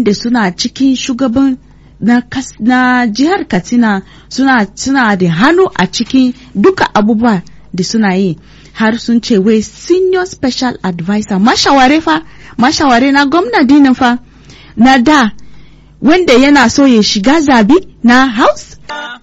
wanda suna cikin shugaban na, kas, na jihar katsina suna, suna da hannu a cikin duka abubuwa da suna yi har sun ce wai senior special advisor mashaware fa mashaware na gwamna dinin fa na da wanda yana so ya shiga zabi na house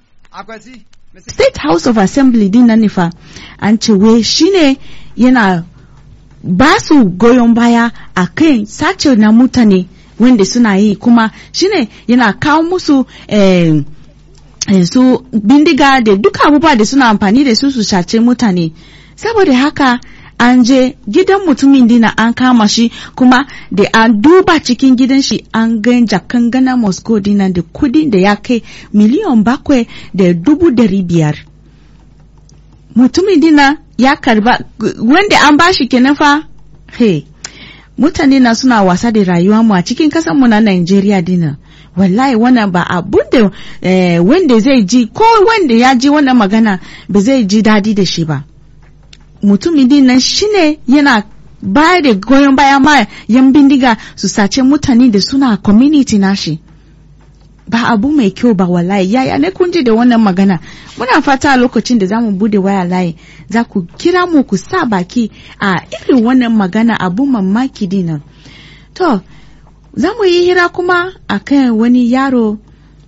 state house of assembly din nan fa an ce wai shine yana ba su goyon baya a kan sace na mutane wanda suna yi kuma shine yana kawo musu eh, eh, su bindiga da duka abubuwa da suna amfani da su su sace mutane saboda haka an je gidan mutumin dina an kama shi kuma da an duba cikin gidan shi an gan jakan gana moscow dina da kudi da ya kai miliyan bakwai da dubu dari biyar mutumin dina ya karba wanda an bashi kenan fa hey mutane na suna wasa da rayuwa mu a cikin mu na Najeriya dina wallahi wannan ba abun da eh, wanda zai ji ko wanda ya ji wannan magana ba zai ji dadi da shi ba mutumin din nan shine yana ba da goyon baya ma yan bindiga su sace mutane da suna community nashi ba abu mai kyau ba wallahi yaya ne kun ji da wannan magana muna fata a lokacin da za mu bude waya layi za ku kira mu ku sa baki a irin wannan magana abu mamaki dinan to za mu yi hira kuma a kan wani yaro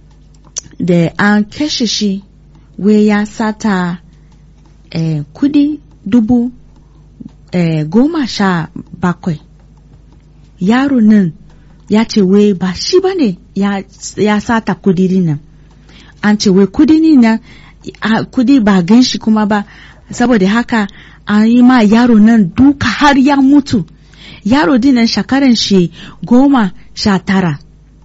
da an kashe shi wai ya sata eh, kudi dubu eh, goma sha bakwai yaro nan ya ce wai ba shi ba ne ya, ya sata kudi nan an ce wai kudi nan kudi ba gan shi kuma ba saboda haka an yi ma yaro nan duka har ya mutu yaro dinan shakaran shi goma sha tara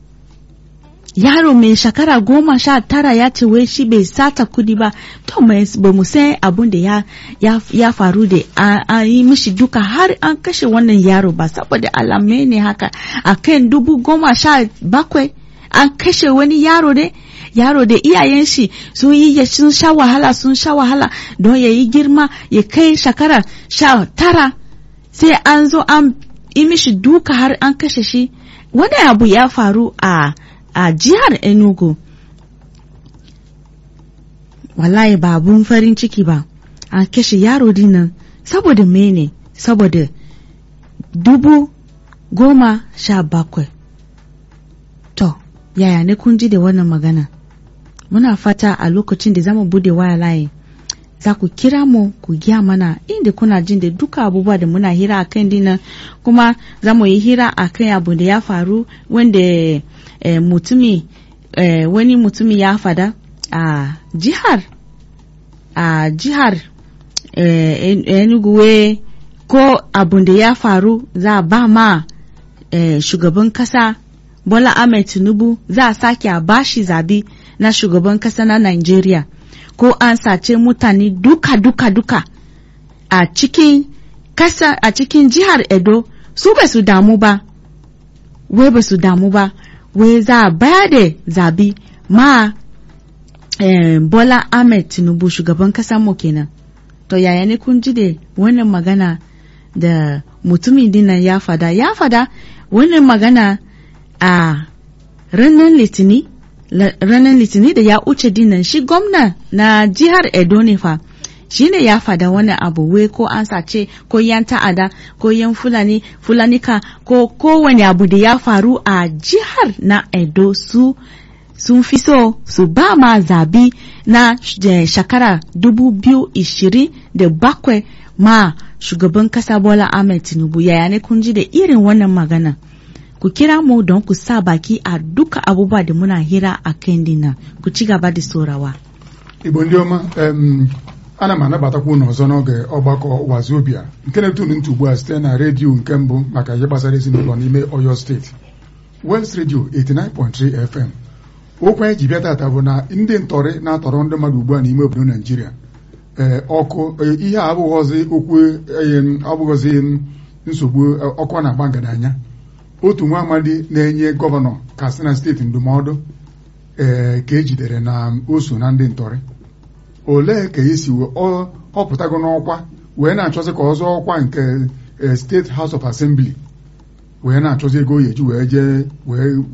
yaro mai shekara goma sha tara ya ce wai shi bai sata kudi ba to ba mu san abun da ya, ya, ya faru da an yi mishi duka har an kashe wannan yaro ba saboda alamai ne haka a kan dubu goma sha bakwai an kashe wani yaro ne yaro da iyayen shi sun yi sun sha wahala sun sha wahala don ya yi girma ya kai shekara sha tara sai an zo an yi mishi duka har an kashe shi wani abu ya faru a a jihar Enugu. Wallahi ba abun farin ciki ba, an kashe yaro dinnan saboda mene, saboda dubu goma sha bakwai. To, yaya ne kun ji da wannan magana? Muna fata a lokacin da zamu bude waya layi. Za ku kira mu ku giya mana inda kuna jin da duka abubuwa da muna hira a kan dinnan kuma za mu yi hira a kan abu da ya faru wanda eh, mutumi eh, wani mutumi ya fada a jihar a jihar eh, enuguwe ko abun da ya faru za a ba ma eh, shugaban kasa bola ahmed tinubu za a sake a bashi zabi na shugaban kasa na nigeria ko an sace mutane duka duka duka a cikin kasa a cikin jihar edo su ba su damu ba wai ba su damu ba wai za a baya da zabi ma eh, Bola Ahmed Tinubu shugaban kasar mu kenan. To yaya ne kun ji da wannan magana da mutumin dinnan ya fada ya fada wannan magana a ranar litini ranar litini da ya uce dinnan shi gwamna na jihar Edo ne fa shi ne ya fada wani abu wai ko an sace ko yan ta'ada ko yan fulani fulanika ko kowane abu da ya faru a jihar na Edo su sun fi so su ba ma zabi na shekara dubu biyu ishirin da bakwai ma shugaban kasa Bola Ahmed Tinubu yaya ne kun ji da irin wannan magana ku kira mu don ku sa baki a duka abubuwa da muna hira a kan dina ku ci gaba da sorawa. Igbo ndị ọma ana m anabatakwa unu ọzọ n'oge ọgbakọ wazobia nke na-etunu ntị ugbu a site na redio nke mbụ maka ihe gbasara ezinụlọ n'ime Oyo steeti West Radio 89.3 FM okwu anyị ji bịa tata bụ na ndị ntọrị na-atọrọ ndị mmadụ ugbu a n'ime obodo Naijiria ee ọkụ ihe a abụghọzi okwu abụghọzi nsogbu ọkụ na-agba ngadanya otu nwa amadi na-enye gọvanọ Katsina steeti ndụmọdụ ee ka ejidere na o so na ndị ntọrị olee ka esi ọ pụtago n'ọkwa wee na-achọzi ka ọ zọọ ọkwa nke steeti House of Assembly wee na-achọzi ego o eji wee jee wee